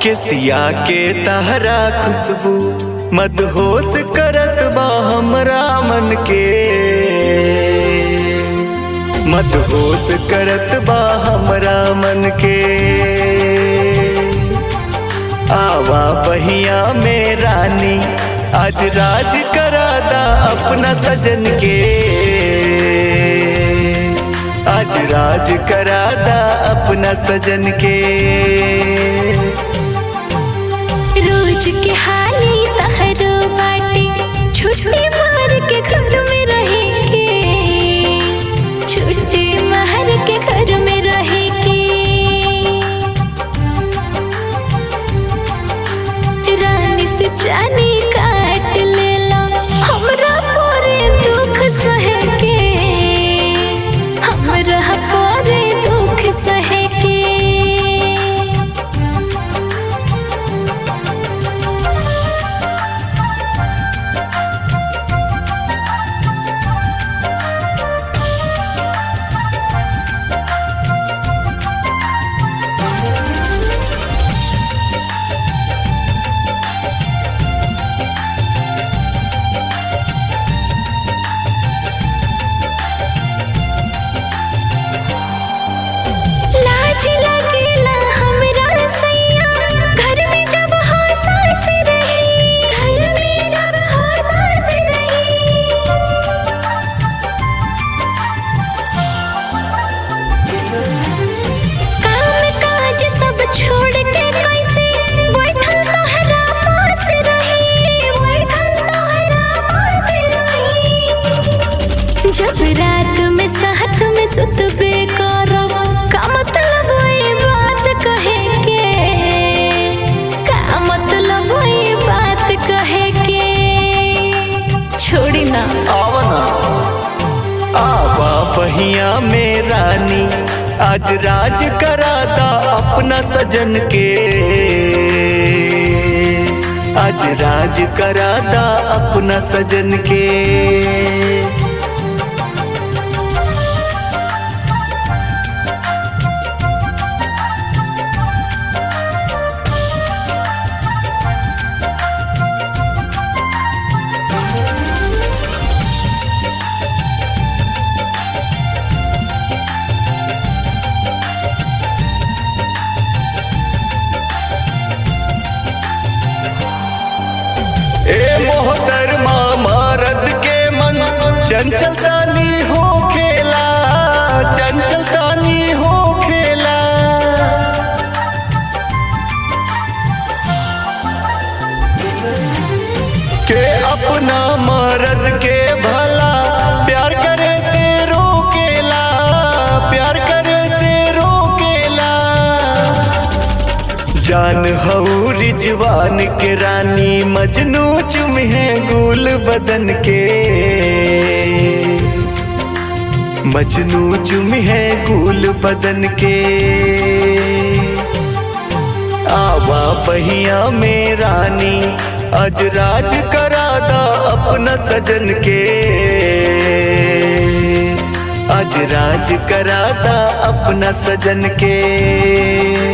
केसिया के तहरा खुशबू मदहोश करत बा हमरा मन के मदहोश करत बा हमरा मन के आवा बहिया में रानी आज राज करादा अपना सजन के आज राज करादा अपना सजन के रोज के हाली तहरो बाटे छुट्टी मार के घर में रहे के छुट्टी मार के घर में रहे के रानी से जानी काट लेला हमरा पूरे दुख सहे के हमरा पूरे दुख सहे के लाज लगेला हमरा सैया घर में जब हंसास रही घर में जब हंसास रही काम काज सब छोड़ के कैसे बैठल तोहरा पास रही बैठल तोहरा पास रही जब रात में साथ में सुतबे करब का मतलब ये बात कहे के का मतलब ये बात कहे के छोड़ी ना आवना आवा बहिया में रानी आज राज करादा अपना सजन के आज राज करादा अपना सजन के ए मोहतरमा मरद के मन चंचल तानी हो खेला चंचल तानी हो खेला के अपना मरद के भला प्यार करे से रोकेला प्यार करे से रोकेला जान हऊ रिजवान के रानी मजनू चुम है गुल बदन के मजनू चुम है गुल बदन के आवा पहिया में रानी आज राज करादा अपना सजन के आज राज करादा अपना सजन के